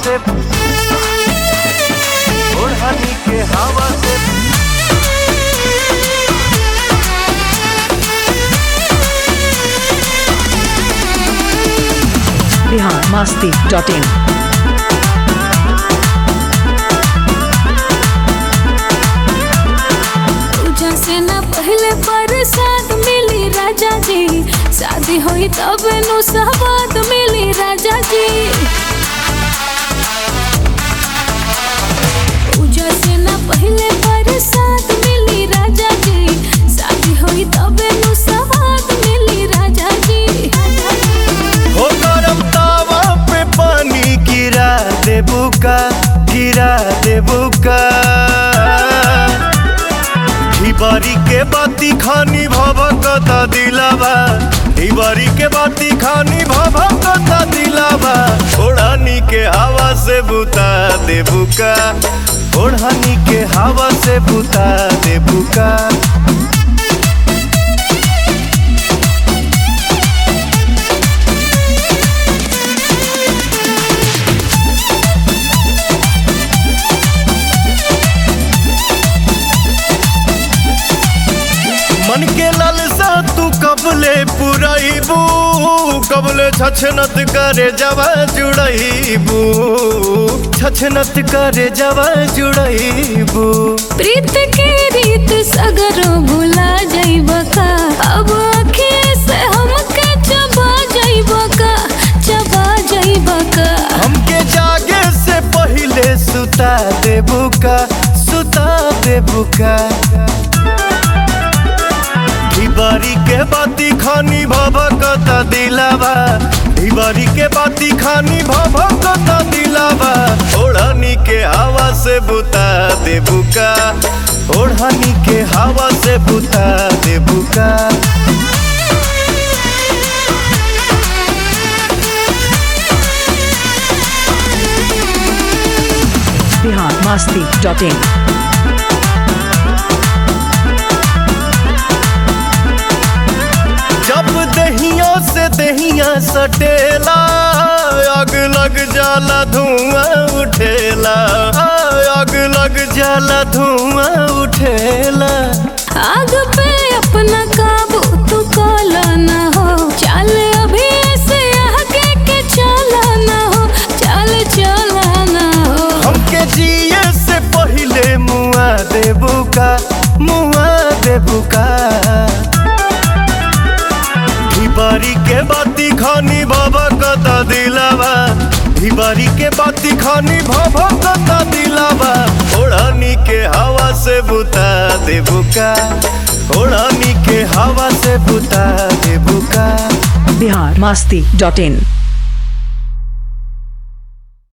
से ओढ़नी के हवा से बिहार मस्ती डॉट इन पूजा से ना पहले प्रसाद मिली राजा जी शादी होई तब नु सवाद मिली राजा जी पूजा से ना पहले प्रसाद मिली राजा जी शादी होई तब नु सवाद मिली राजा जी हो गरम तावा पे पानी गिरा देबू का गिरा देबू का ढिबारी के बाती खानी भभकता दिलावा ढिबारी के बाती खानी भभकता दिलावा ओढ़नी के हवा से बुता देबू का ओढ़नी के हवा से बुता देबू का मन के लालसा तू कबले पुरैबू कबले छछनत करे जवा जुड़ैबू छछनत करे जवा जुड़ैबू प्रीत के रीत सगरो भुला जाइब का अब आँखें से हमके चबा जाइब का चबा जाइब का हमके जागे से पहिले सुता देबू का सुता देबू का ढिबारी के बाती खानी भभकता दिलावा ढिबारी के बाती खानी भभकता दिलावा ओढ़नी के हवा से बुता देबू का ओढ़नी के हवा से बुता देबू का बिहार मस्ती डॉट इन जब दहिया से दहिया सटेला आग लग जाला धुआं उठेला आग लग जाला धुआं उठेला आग पे अपना काबू तू काला ना हो चल अभी ऐसे आगे के चला ना हो चल चला ना हो हमके जिए से पहिले मुआ देबू का मुआ देबू का ढिबारी के बाती खानी बाबा कता दिलावा ढिबारी के बाती खानी भाभा कता दिलावा ओढ़नी के हवा से बुता देबू का ओढ़नी के हवा से बुता देबू का बिहार मस्ती डॉट इन